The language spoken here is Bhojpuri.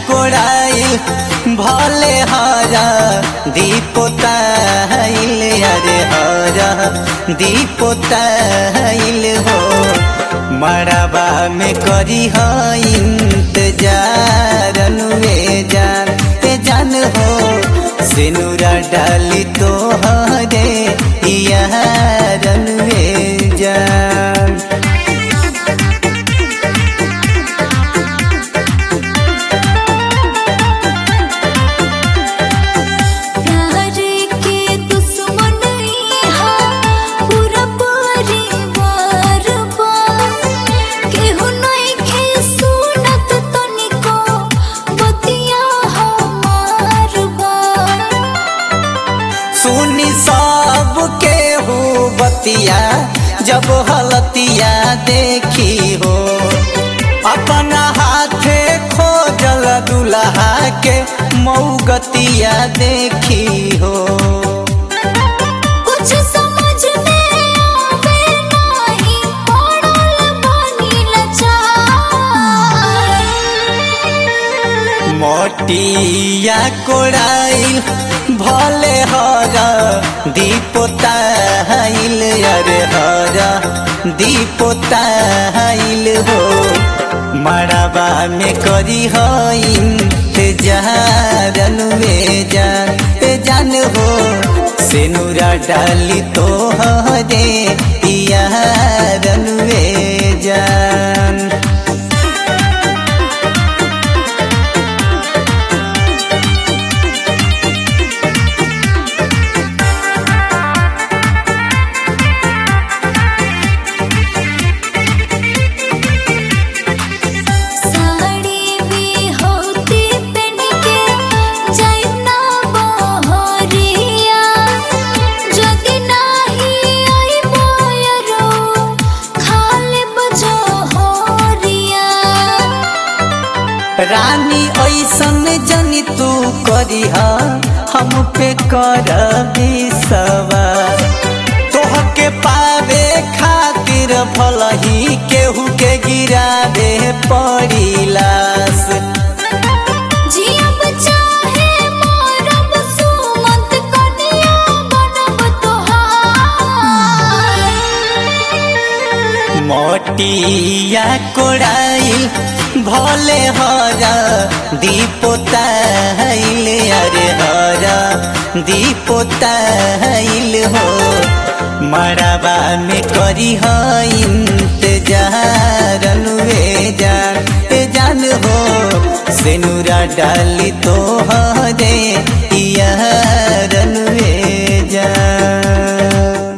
कोड़ाइल भले हरा दीपोताइल अरे हरा दीपोताइल हो मड़बा में करी है इंतजार अनुए जान ए जान हो सिनुरा डाली तो हरे यार अनुए जान प्यार के दुश्मन यहाँ पूरा परिवार बा केहू नइखे सुनत तनिको बतिया हमार बा सुनी सब के हो बतिया जब हलतिया देखी हो अपना हाथे खोजल दुल्हा के मऊगतिया देखी हो कुछ समझ में आवे नाही पड़ल बनी लाचार मोटिया कोड़ाइल भले हरा दीपोताइल अरे हरा दीपोताइल हो मड़बा में करी है इंतजार अनुए जान ए जान हो सिनुरा डाली तो हरे यार अनुए जान साड़ी भी होती पहन के जाइना बहरिया जदि नाही आई बोयरो खाले बजो होरिया रानी ऐसन जनी तू करी हम पे कर विश्वास तोहके पावे खातिर भलही केहू के गिरावे पड़ी लाश जियब चाहे मरब सुमंत कनिया बनब तोहार मोटिया कोड़ाइल भले हरा दीपोताइल अरे हरा दीपोताइल हो मड़बा में करी है इंतजार अनुए जान ए जान हो सिनुरा डाली तो हरे